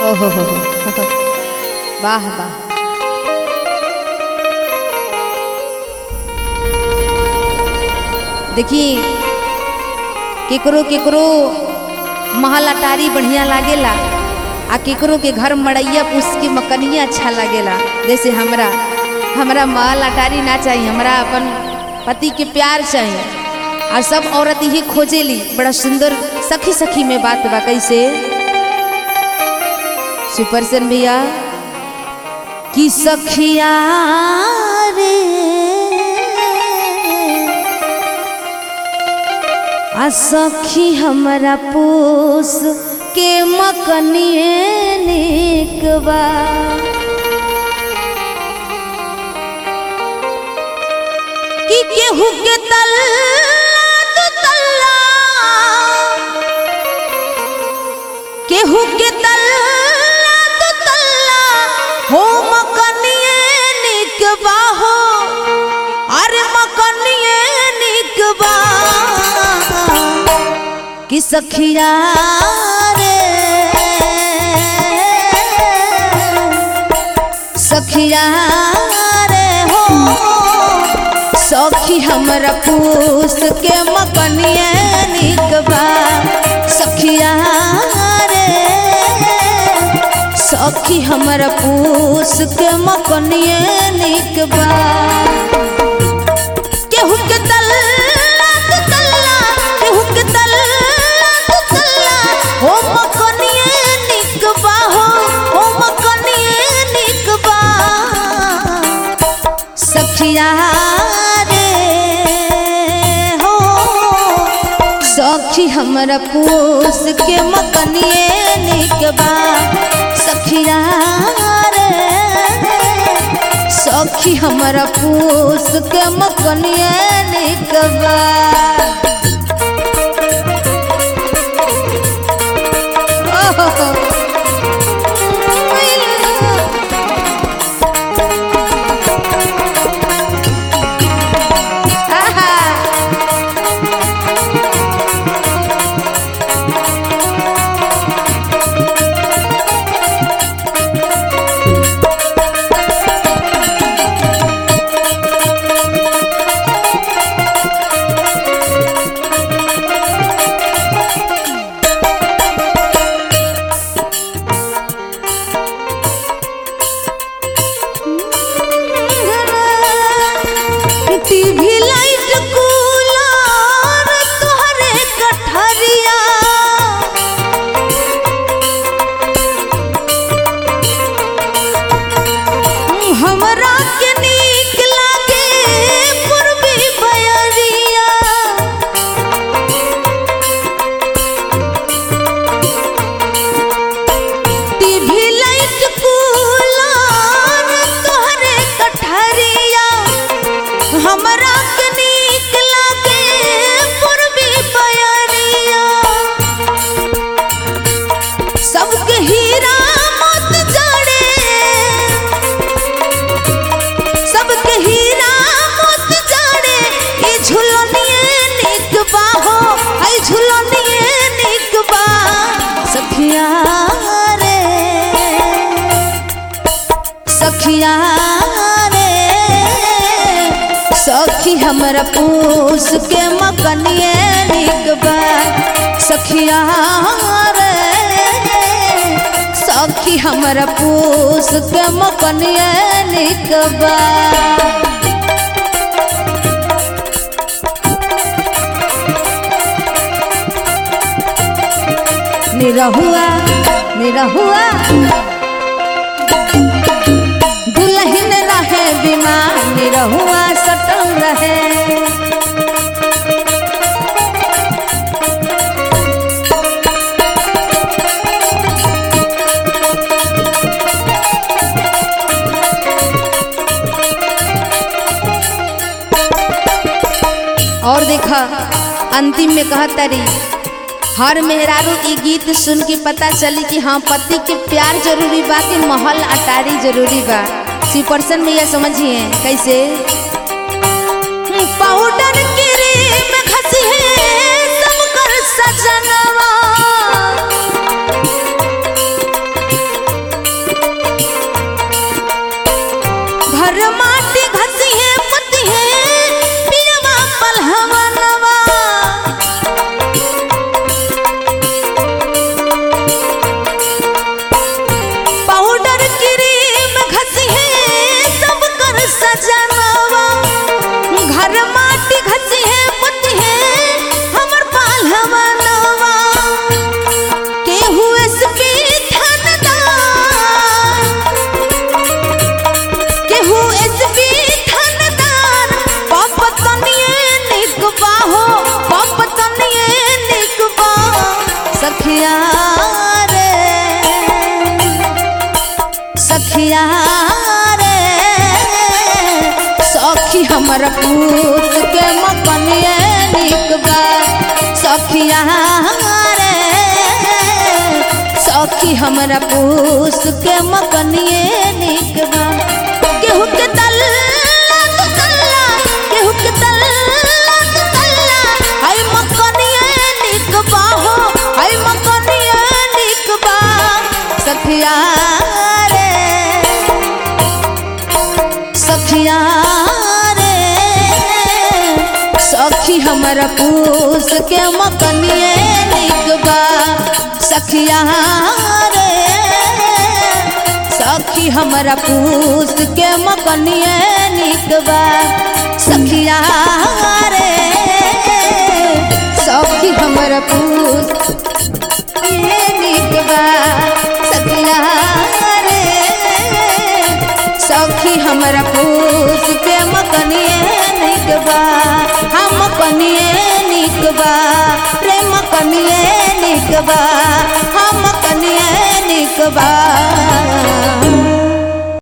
ओहो हो हो वाह वाह देखी केकरो केकरो महल अटारी बढ़िया लागेला आ केकरो के घर मड़ैया पूछ के मकनिया अच्छा लागेला जैसे हमरा हमरा महल अटारी ना चाहिए हमरा अपन पति के प्यार चाहिए और सब औरत यही खोजेली बड़ा सुंदर सखी सखी में बात बा कैसे सुपर सन भैया कि सखिया रे आ सखी हमरा पोस के मकनिए निक बा कि केहू के तल्ला दू तल्ला केहू के तल्ला दू तल्ला हो मकनिए निक बा हो अरे मकनिए निक बा कि सखिया रे सखिया रे हो सखी हमरा पूस के मकनिए निक बा सखिया रे सखी हमरा पूस के मकनिए निक बा केहू के तल्ला तू तल्ला केहू के तल्ला तू तल्ला हो मकनिए निक बा हो हो मकनिए निक बा सखिया रे हो सखी हमरा पूस के मकनिए निक बा सखिया रे सखी हमरा पूस के मकनिए निक बा ओहो आहा टीवी लाइट कूलर तोहरे कठरिया हमरा के नीक लागे पूर्वी बयरिया टीवी लाइट कूलर तोहरे कठरिया हमरा के नीक लागे पूर्वी बयरिया सबके हीरा मत जड़े सबके हीरा मत जड़े ई झुलनिए निक बा हो आई झुलनिए निक बा सखिया रे सखिया रे सखी हमरा पूस के मकनिए निक बा सखिया रे सखी हमरा पूस के मकनिए निक बा निरहुआ निरहुआ दुल्हन रहे बीमार निरहुआ सटल रहे और देखा अंतिम में कहता रही हर मेहरारू ई गीत सुन के पता चली कि हाँ पति के प्यार जरूरी बा कि महल अटारी जरूरी बा सी पर्सन में यह समझिए कैसे पाउडर क्रीम घसी है सब कर सजनवा सखिया रे सखिया रे सखी हमर पूत के मकनिए निक बा सखिया रे सखी हमरा पूस के मकनिए निक बा केहू के तल्ला तू तल्ला केहू के तल्ला तू तल्ला हाय मकनिए निक बा हो हाय मकनिए निक बा सखिया रे सखिया रे सखी हमरा पूस के मकनिए निक बा सखिया रे सखी हमरा पूस के मकनिए निक बा सखिया रे सखी हमरा पूस ये निक बा सखिया रे सखी हमरा पूस के मकनिए निक बा हम कनिए निक बा प्रेम कनिए निक बा हम कनिए निक बा